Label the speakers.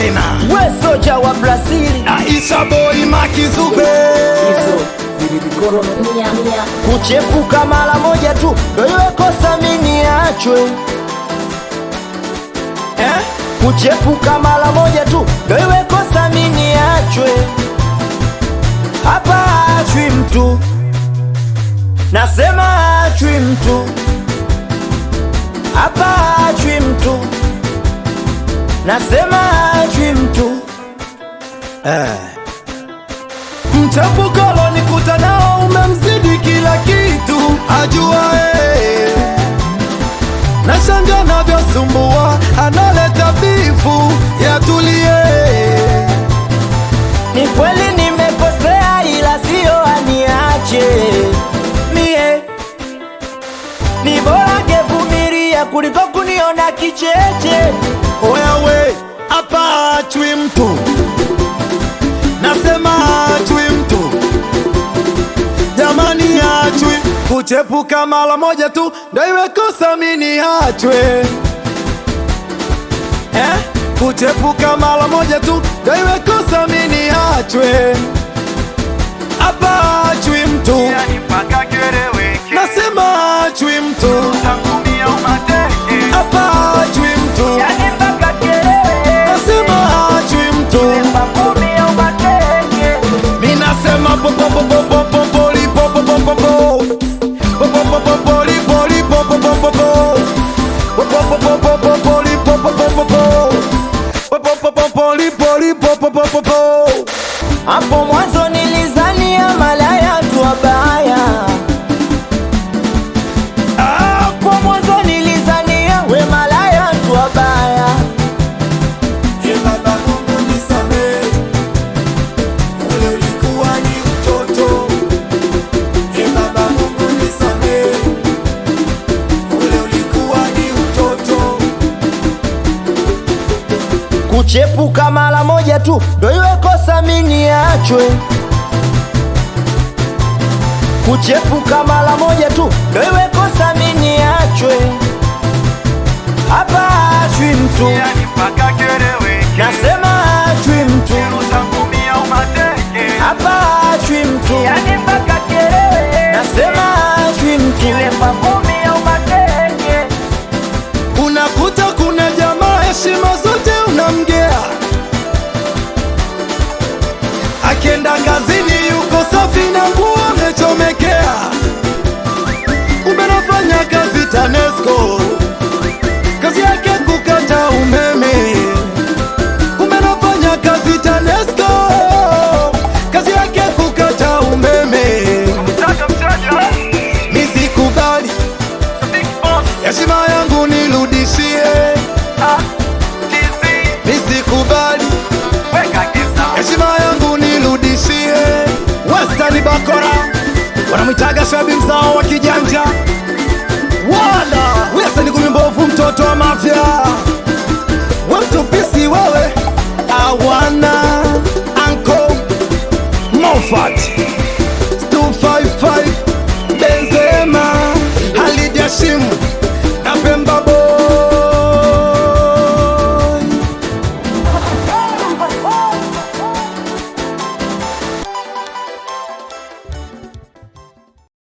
Speaker 1: tena
Speaker 2: we soja wa Brazili
Speaker 1: Aisha boy Makizube
Speaker 2: hizo zilibikoro mia mia kuchepuka mara moja tu ndo iwe kosa mini achwe eh? kuchepuka mara moja tu ndo iwe kosa mini achwe hapa achwi mtu nasema achwi mtu hapa achwi mtu nasema achwi mtu
Speaker 1: Mchapukalo nikuta nao umemzidi kila kitu ajua eh. Nashanga navyosumbua analeta bifu yatulie
Speaker 2: Ni kweli nimekosea, ila sio aniache mie. Ni bora ngevumilia kuliko kuniona kicheche.
Speaker 1: Wewe hapa achwi mtu, nasema achwi mtu, jamani achwi. Kuchepuka mara moja tu ndo iwe kosa mini achwe eh? Kuchepuka mara moja tu ndo iwe kosa mini achwe hapa achwi mtu, nasema achwi mtu hapa achwi mtu,
Speaker 2: Yani mpaka kelele,
Speaker 1: nasema achwi mtu
Speaker 2: makumi au mateke.
Speaker 1: Mi nasema po po po po po po po li po po po po po Po po po po po li po li po po po po po Po po po po po po po li po po po po po Po po po po po li po li po po po po po
Speaker 2: Hapo mwanzo nilizania malaya tu wabaya. Hapo mwanzo nilizania we malaya tu wabaya.
Speaker 1: Ee Baba Mungu nisamehe, ule ulikuwa ni utoto. Ee Baba Mungu nisamehe, ule ulikuwa ni utoto.
Speaker 2: kuchepuka mara moja tu ndo iwe kosa mini achwe kuchepuka mara moja tu ndo iwe kosa mini achwe hapa achwi mtu nasema achwi mtu hapa achwi mtu nasema achwi mtu
Speaker 1: Unakuta kuna jamaa heshima zote unamgea, akienda kazini yuko safi na nguo amechomekea. Umenafanya kazi TANESCO, kazi yake kukata umeme. Umenafanya kazi TANESCO, kazi yake kukata umeme. Nisikubali heshima yangu nirudishie, nisikubali heshima yangu nirudishie. Western Bakora wanamwitaga shabi mzao wa kijanja, wala Wilson Gumi mbovu, mtoto wa mafia